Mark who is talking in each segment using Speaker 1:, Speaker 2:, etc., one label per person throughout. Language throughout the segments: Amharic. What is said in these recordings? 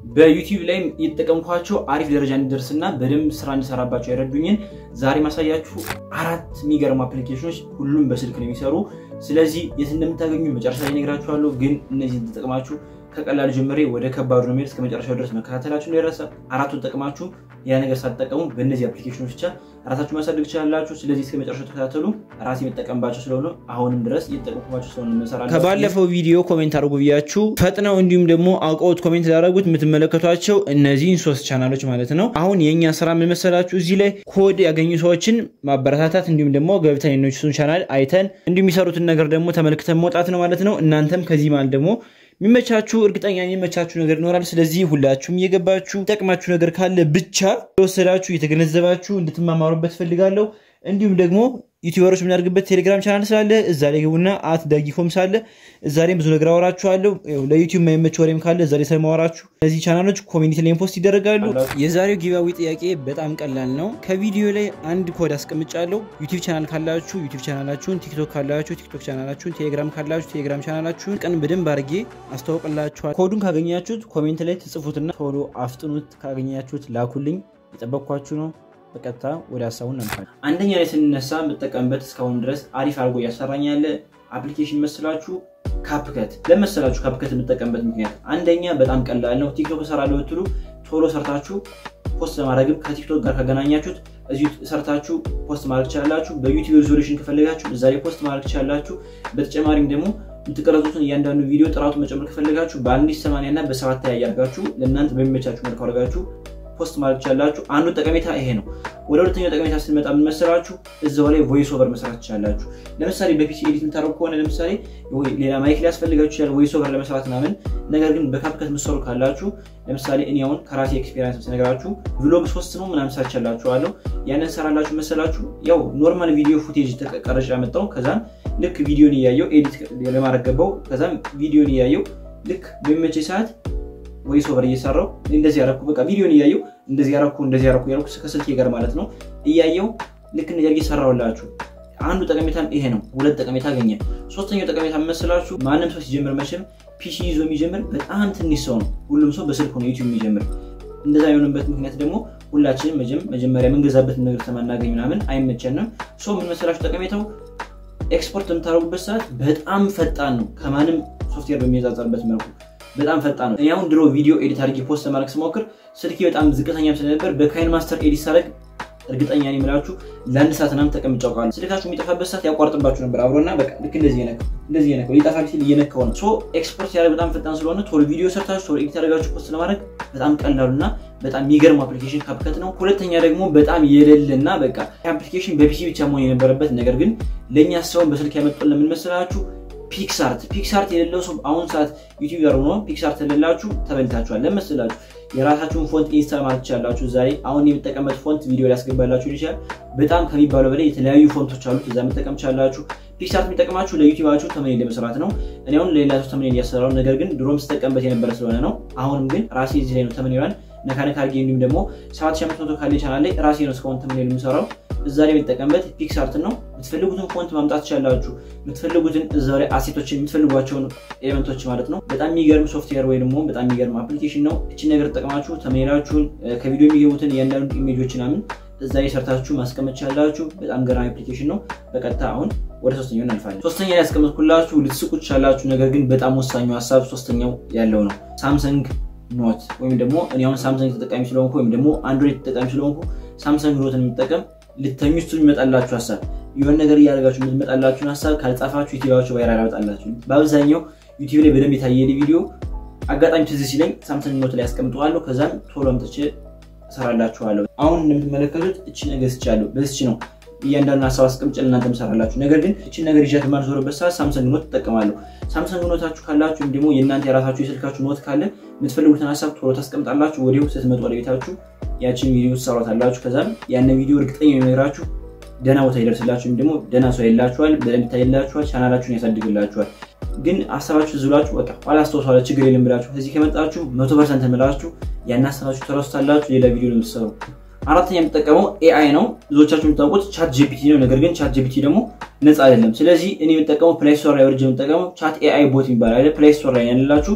Speaker 1: በዩቲዩብ ላይም እየተጠቀምኳቸው አሪፍ ደረጃ እንዲደርስና በደንብ ስራ እንዲሰራባቸው ያረዱኝን ዛሬ ማሳያችሁ አራት የሚገርሙ አፕሊኬሽኖች ሁሉም በስልክ ነው የሚሰሩ። ስለዚህ የት እንደምታገኙ መጨረሻ ላይ ነግራችኋለሁ። ግን እነዚህን ተጠቅማችሁ ከቀላሉ ጀምሬ ወደ ከባዱ ነው የሚሄድ እስከ መጨረሻው ድረስ መከታተላችሁ እንዳይረሳ። አራቱን ጠቅማችሁ ያ ነገር ሳትጠቀሙ በእነዚህ አፕሊኬሽኖች ብቻ ራሳችሁ ማሳደግ ትችላላችሁ። ስለዚህ እስከ መጨረሻው ተከታተሉ። ራሴ የምጠቀምባቸው ስለሆነ አሁንም ድረስ እየተጠቀምኩባቸው ስለሆነ እንሰራለን።
Speaker 2: ከባለፈው ቪዲዮ ኮሜንት አድርጉ ብያችሁ ፈጥነው እንዲሁም ደግሞ አውቀውት ኮሜንት ላደረጉት የምትመለከቷቸው እነዚህን ሶስት ቻናሎች ማለት ነው። አሁን የእኛ ስራ የምመሰላችሁ እዚህ ላይ ኮድ ያገኙ ሰዎችን ማበረታታት እንዲሁም ደግሞ ገብተን የነሱን ቻናል አይተን እንዲሁም የሚሰሩትን ነገር ደግሞ ተመልክተን መውጣት ነው ማለት ነው። እናንተም ከዚህ ማለት ደግሞ የሚመቻችሁ እርግጠኛ የሚመቻችሁ ነገር ይኖራል። ስለዚህ ሁላችሁም እየገባችሁ ጠቅማችሁ ነገር ካለ ብቻ የወሰዳችሁ የተገነዘባችሁ እንድትማማሩበት ፈልጋለሁ። እንዲሁም ደግሞ ዩቲዩበሮች የምናደርግበት ቴሌግራም ቻናል ስላለ እዛ ላይ ግቡና አት ዳጊፎም ሳለ እዛ ላይም ብዙ ነገር አወራችኋለሁ። ለዩቲዩብ የማይመች ወሬም ካለ እዛ ላይ ስለማወራችሁ እነዚህ ቻናሎች ኮሚኒቲ ላይ ፖስት ይደረጋሉ። የዛሬው ጊባዊ ጥያቄ በጣም ቀላል ነው። ከቪዲዮ ላይ አንድ ኮድ አስቀምጫለሁ። ዩቲዩብ ቻናል ካላችሁ ዩቲዩብ ቻናላችሁን፣ ቲክቶክ ካላችሁ ቲክቶክ ቻናላችሁን፣ ቴሌግራም ካላችሁ ቴሌግራም ቻናላችሁን ቀን በደንብ አድርጌ አስተዋውቅላችኋል። ኮዱን ካገኛችሁት ኮሜንት ላይ ትጽፉትና ቶሎ አፍጥኑት። ካገኛችሁት ላኩልኝ። የጠበቅኳችሁ ነው። በቀጥታ ወደ ሀሳቡን ነምፋል።
Speaker 1: አንደኛ ላይ ስንነሳ የምጠቀምበት እስካሁን ድረስ አሪፍ አድርጎ እያሰራኝ ያለ አፕሊኬሽን መስላችሁ ካፕከት ለመሰላችሁ ካፕከት የምጠቀምበት ምክንያት አንደኛ በጣም ቀላል ነው። ቲክቶክ እሰራለሁ ብትሉ ቶሎ ሰርታችሁ ፖስት ለማድረግም ከቲክቶክ ጋር ካገናኛችሁት እዚሁ ሰርታችሁ ፖስት ማድረግ ትችላላችሁ። በዩቲዩብ ሪዞሉሽን ከፈለጋችሁ እዛ ላይ ፖስት ማድረግ ትችላላችሁ። በተጨማሪም ደግሞ የምትቀረጹትን እያንዳንዱ ቪዲዮ ጥራቱን መጨመር ከፈለጋችሁ በአንድ ሰማንያ እና በሰባት ላይ ያርጋችሁ ለእናንተ በሚመቻችሁ መልኩ አድርጋችሁ ፖስት ማድረግ ትችላላችሁ። አንዱ ጠቀሜታ ይሄ ነው። ወደ ሁለተኛው ጠቀሜታ ስንመጣ የምንመሰላችሁ እዛው ላይ ቮይስ ኦቨር መስራት ትችላላችሁ። ለምሳሌ በፒሲ ኤዲት የምታደርጉ ከሆነ ለምሳሌ ሌላ ማይክ ሊያስፈልጋችሁ ይችላል ቮይስ ኦቨር ለመስራት ምናምን። ነገር ግን በካፕከት የምትሰሩ ካላችሁ ለምሳሌ እኔ አሁን ከራሴ ኤክስፔሪንስ ስነግራችሁ ቭሎግ ሶስት ነው ምናምን ሰርቻላችኋለሁ። ያንን ሰራላችሁ መሰላችሁ ያው ኖርማል ቪዲዮ ፉቴጅ ተቀረጭ ያመጣው ከዛም ልክ ቪዲዮን እያየው ኤዲት ለማድረግ ገባው። ከዛም ቪዲዮን እያየው ልክ በሚመቼ ሰዓት ቮይስ ኦቨር እየሰራው እንደዚህ ያረኩ በቃ ቪዲዮን እያየው እንደዚህ ያረኩ እንደዚህ ያረኩ ያረኩ ከስልኬ ጋር ማለት ነው እያየው ልክ እንደዚህ አድርጌ ሰራሁላችሁ። አንዱ ጠቀሜታም ይሄ ነው። ሁለት ጠቀሜታ አገኘ። ሶስተኛው ጠቀሜታ መስላችሁ ማንም ሰው ሲጀምር መቼም ፒሲ ይዞ የሚጀምር በጣም ትንሽ ሰው ነው። ሁሉም ሰው በስልክ ነው ዩቲዩብ የሚጀምር። እንደዛ የሆነበት ምክንያት ደግሞ ሁላችንም መጀመሪያ የምንገዛበት ነገር ስለማናገኝ ምናምን አይመቸንም። ሶ ምን መሰላችሁ ጠቀሜታው ኤክስፖርት በምታደርጉበት ሰዓት በጣም ፈጣን ነው ከማንም ሶፍትዌር በሚነጻጸርበት መልኩ በጣም ፈጣን ነው። እኔ አሁን ድሮ ቪዲዮ ኤዲት አድርጌ ፖስት ለማድረግ ስሞክር ስልኬ በጣም ዝቅተኛም ስለነበር በካይን ማስተር ኤዲት ሳደርግ እርግጠኛ ነኝ የምላችሁ ለአንድ ሰዓት ምናምን ተቀምጬ አውቃለሁ። ስልካችሁ የሚጠፋበት ሰዓት ያቋርጥባችሁ ነበር አብሮና በቃ ልክ እንደዚህ የነካው እንደዚህ የነካው ሊጠፋ ሲል እየነካው ነው። ሶ ኤክስፖርት ያደርግ በጣም ፈጣን ስለሆነ ቶሎ ቪዲዮ ሰርታችሁ ቶሎ ኤዲት አድርጋችሁ ፖስት ለማድረግ በጣም ቀላሉና በጣም የሚገርም አፕሊኬሽን ካፕከት ነው። ሁለተኛ ደግሞ በጣም የሌለና በቃ አፕሊኬሽን በፒሲ ብቻ መሆን የነበረበት ነገር ግን ለእኛ ሰውን በስልክ ያመጡን ለምን መሰላችሁ? ፒክሳርት ፒክሳርት የሌለው ሰው አሁን ሰዓት ዩቲዩበር ሆኖ ፒክሳርት የሌላችሁ ተበልታችኋል። ለመስላችሁ የራሳችሁን ፎንት ኢንስታል ማለት ትችላላችሁ። ዛሬ አሁን የምጠቀምበት ፎንት ቪዲዮ ሊያስገባላችሁ ይችላል። በጣም ከሚባለው በላይ የተለያዩ ፎንቶች አሉት። እዛ መጠቀም ትችላላችሁ። ፒክሳርት የሚጠቅማችሁ ለዩቲዩባችሁ ተመኔል ለመስራት ነው። እኔ አሁን ለሌላ ሰው ተመኔል እያሰራው ነገር ግን ድሮም ስጠቀምበት የነበረ ስለሆነ ነው። አሁንም ግን ራሴ እዚህ ላይ ነው ተመኔሏን ነካነካ አድርጌ እንዲሁም ደግሞ 7500 ካለ ቻናል ላይ ራሴ ነው እስካሁን ተመኔል የምሰራው እዛ ላይ የሚጠቀምበት ፒክሳርት ነው። የምትፈልጉትን ፎንት ማምጣት ትችላላችሁ። የምትፈልጉትን እዛ ላይ አሴቶችን የምትፈልጓቸውን ኤሌመንቶች ማለት ነው። በጣም የሚገርም ሶፍትዌር ወይ ደግሞ በጣም የሚገርም አፕሊኬሽን ነው። እችን ነገር ተጠቅማችሁ ተመኔላችሁን ከቪዲዮ የሚገቡትን እያንዳንዱ ኢሜጆች ምናምን እዛ ላይ ሰርታችሁ ማስቀመጥ ትችላላችሁ። በጣም ገራሚ አፕሊኬሽን ነው። በቀጥታ አሁን ወደ ሶስተኛው እናልፋለን። ሶስተኛ ላይ ያስቀመጥኩላችሁ ልትስቁ ትችላላችሁ። ነገር ግን በጣም ወሳኙ ሀሳብ ሶስተኛው ያለው ነው። ሳምሰንግ ኖት ወይም ደግሞ እኔ አሁን ሳምሰንግ ተጠቃሚ ስለሆንኩ ወይም ደግሞ አንድሮይድ ተጠቃሚ ስለሆንኩ ሳምሰንግ ኖትን የሚጠቀም ልተኙ ሱ የሚመጣላችሁ ሀሳብ የሆነ ነገር እያደረጋችሁ የምትመጣላችሁን ሀሳብ ካልጻፋችሁ ዩቲዩባችሁ ቫይራል ያመጣላችሁ። በአብዛኛው ዩቲዩብ ላይ በደንብ የታየ ቪዲዮ አጋጣሚ ትዝ ሲለኝ ሳምሰንግ ኖት ላይ ያስቀምጠዋለሁ። ከዛም ቶሎ አምጥቼ እሰራላችኋለሁ። አሁን እንደምትመለከቱት እቺ ነገር ስቻለሁ። በዚች ነው እያንዳንዱ ሀሳብ አስቀምጬ ለእናንተ እሰራላችሁ። ነገር ግን እቺን ነገር ይዣት የማልዞርበት ሰዓት ሳምሰንግ ኖት ትጠቀማለሁ። ሳምሰንግ ኖታችሁ ካላችሁ ወይም ደግሞ የእናንተ የራሳችሁ የስልካችሁ ኖት ካለ የምትፈልጉትን ሀሳብ ቶሎ ታስቀምጣላችሁ። ወዲሁ ስትመጡ ወደ ቤታችሁ ያችን ቪዲዮ ትሰሯታላችሁ። ከዛም ያንን ቪዲዮ እርግጠኛ የሚነግራችሁ ደህና ቦታ ይደርስላችሁ፣ ወይም ደግሞ ደህና ሰው ይላችኋል፣ በደንብ ይታይላችኋል፣ ቻናላችሁን ያሳድግላችኋል። ግን አሰባችሁ ዝብላችሁ በቃ ኋላ አስተውሰዋለ ችግር የለም ብላችሁ እዚህ ከመጣችሁ መቶ ፐርሰንት ምላችሁ ያን ሀሳባችሁ ተረስታላችሁ፣ ሌላ ቪዲዮ ነው የምትሰሩ። አራተኛ የምጠቀመው ኤአይ ነው። ብዙዎቻችሁ የምታውቁት ቻት ጂፒቲ ነው። ነገር ግን ቻት ጂፒቲ ደግሞ ነፃ አይደለም። ስለዚህ እኔ የምጠቀመው ፕሌይ ስቶር ላይ ወርጅ የምጠቀመው ቻት ኤአይ ቦት የሚባል አለ። ፕሌይ ስቶር ላይ ያለላችሁ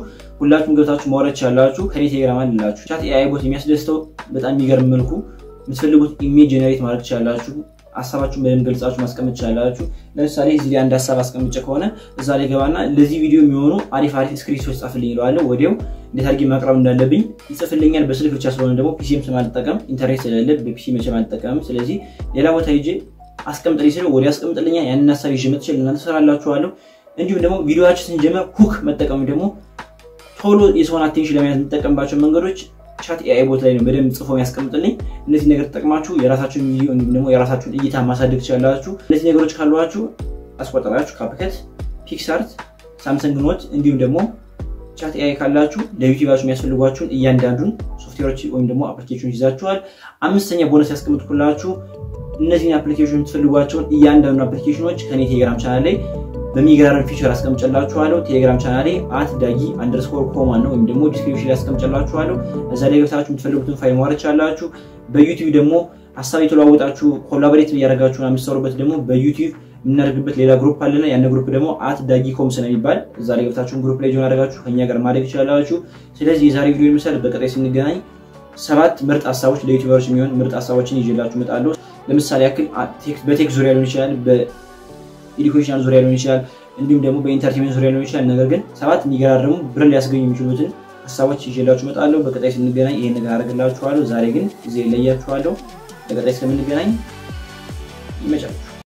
Speaker 1: ሁላችሁም ገብታችሁ ማውረድ ቻላችሁ። ከኔ ቴሌግራም አላችሁ። ቻት ኤአይ ቦት የሚያስደስተው በጣም የሚገርም መልኩ የምትፈልጉት ኢሜጅ ጀነሬት ማድረግ ቻላችሁ። ሀሳባችሁን በደንብ ገልጻችሁ ማስቀመጥ ቻላችሁ። ለምሳሌ እዚህ ላይ አንድ ሀሳብ አስቀምጨ ከሆነ እዛ ላይ ገባና ለዚህ ቪዲዮ የሚሆኑ አሪፍ አሪፍ ስክሪፕቶች ጻፍልኝ ይለዋለሁ። ወዲያው እንዴት አድርጌ ማቅረብ እንዳለብኝ ይጽፍልኛል። በስልክ ብቻ ስለሆነ ደግሞ ፒሲም ስለማልጠቀም ኢንተርኔት ስለሌለ በፒሲ መቼም አልጠቀምም። ስለዚህ ሌላ ቦታ ሄጄ አስቀምጥልኝ ስለ ወዲያ አስቀምጥልኛል። ያንን ሀሳብ ይዤ መጥቼ ለእናንተ ሰራላችኋለሁ። እንዲሁም ደግሞ ቪዲዮችን ስንጀምር ሁክ መጠቀም ደግሞ ቶሎ የሰውን አቴንሽን ለመያዝ የምጠቀምባቸው መንገዶች ቻት ኤአይ ቦት ላይ ነው በደንብ ጽፎ ያስቀምጥልኝ። እነዚህ ነገር ተጠቅማችሁ የራሳችሁን ቪዲዮ እንዲሁም ደግሞ የራሳችሁን እይታ ማሳደግ ትችላላችሁ። እነዚህ ነገሮች ካሏችሁ አስቆጠራችሁ ካፕከት፣ ፒክሳርት፣ ሳምሰንግ ኖት እንዲሁም ደግሞ ቻት ኤአይ ካላችሁ ለዩቲዩባችሁ የሚያስፈልጓችሁን እያንዳንዱን ሶፍትዌሮች ወይም ደግሞ አፕሊኬሽኖች ይዛችኋል። አምስተኛ ቦነስ ያስቀምጥኩላችሁ እነዚህን አፕሊኬሽን የምትፈልጓቸውን እያንዳንዱ አፕሊኬሽኖች ከኔ ቴሌግራም ቻናል ላይ በሚገራረም ፊቸር አስቀምጨላችኋለሁ። ቴሌግራም ቻናሌ አት ዳጊ አንደርስኮር ኮማን ነው ወይም ደግሞ ዲስክሪፕሽን ላይ አስቀምጨላችኋለሁ። እዛ ላይ ገብታችሁ የምትፈልጉትን ፋይል ማውረድ ቻላችሁ። በዩቲዩብ ደግሞ ሀሳብ የተለዋወጣችሁ ኮላቦሬት እያደረጋችሁ የምትሰሩበት ደግሞ በዩቲዩብ የምናደርግበት ሌላ ግሩፕ አለና ያን ግሩፕ ደግሞ አት ዳጊ ኮምስ ነው የሚባል እዛ ላይ ገብታችሁን ግሩፕ ላይ ጆን አደረጋችሁ ከኛ ጋር ማድረግ ይችላላችሁ። ስለዚህ የዛሬ ቪዲዮ ይመስላል። በቀጣይ ስንገናኝ ሰባት ምርጥ ሀሳቦች ለዩቲዩበሮች የሚሆን ምርጥ ሀሳቦችን ይዤላችሁ እመጣለሁ። ለምሳሌ ያክል በቴክስ ዙሪያ ሊሆን ይችላል ኤዱኬሽናል ዙሪያ ሊሆን ይችላል። እንዲሁም ደግሞ በኢንተርቴንመንት ዙሪያ ሊሆን ይችላል። ነገር ግን ሰባት የሚገራረሙ ብር ሊያስገኙ የሚችሉትን ሀሳቦች ይዤላችሁ እመጣለሁ። በቀጣይ ስንገናኝ ይሄን ነገር አደርግላችኋለሁ። ዛሬ ግን ጊዜ ለያችኋለሁ። በቀጣይ እስከምንገናኝ ይመቻችሁ።